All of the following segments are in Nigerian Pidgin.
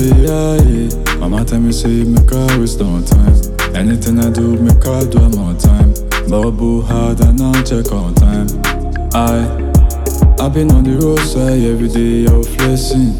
yeah, yeah. Mama tell me say make I waste no time. Anything I do, make I do it more time. Bubble hard and I'll check on time. I, I've been on the roadside every day, yo, flexing.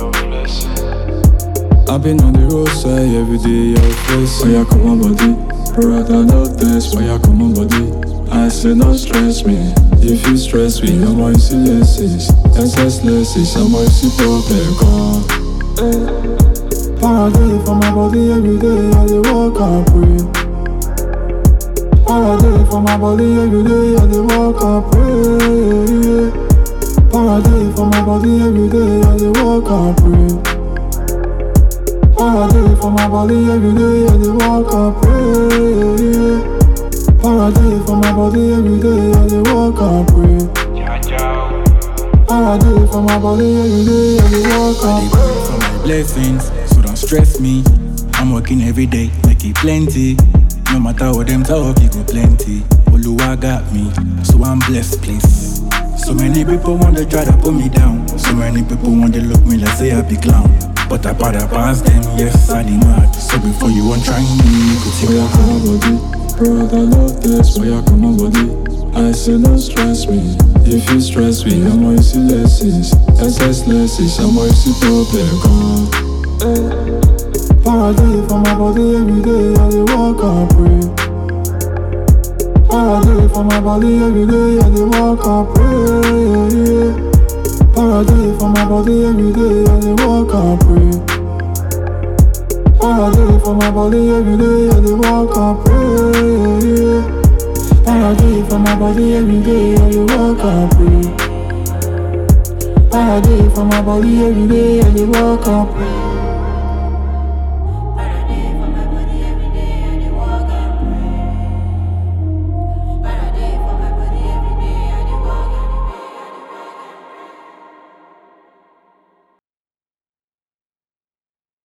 I've been on the roadside every day, yo, flexing. Why you come on, body? Brother, no test. Why you come on, body? I say no stress me. If you stress me, I'm on see lessons. SS lessons, I'm on see problem gone. Paradise for my body every day, I dey walk and pray. Paradise for my body every day, I dey walk and pray. Paradise for my body every day, I dey walk and pray. Paradise for my body every day, I dey walk and pray. Paradise for my body every day, I dey walk and pray. Paradise for my body every day, I dey walk I and dey pray for my blessings, so don't stress me. I'm working every day, like it plenty. No matter what them talk, it go plenty. Oluwa got me, so I'm blessed, please. So many people want to try to put me down. So many people want to look me like say I be clown. But I better pass them, yes, I did mad. So before you want try me, you could take Why a you come on body? Brother, love this. Why you come on body? I say don't stress me. If you stress me, I'm on see lessons. SS lessons, I'm on see problem gone. Paradise for my body every day, I dey walk and pray. Paradise for my body every day, I dey walk and pray. Paradise for my body every day, I dey walk and pray. Paradise for my body every day, I dey walk and pray. Paradise for my body every day, I dey walk and pray. Paradise for my body every day, I dey walk and pray.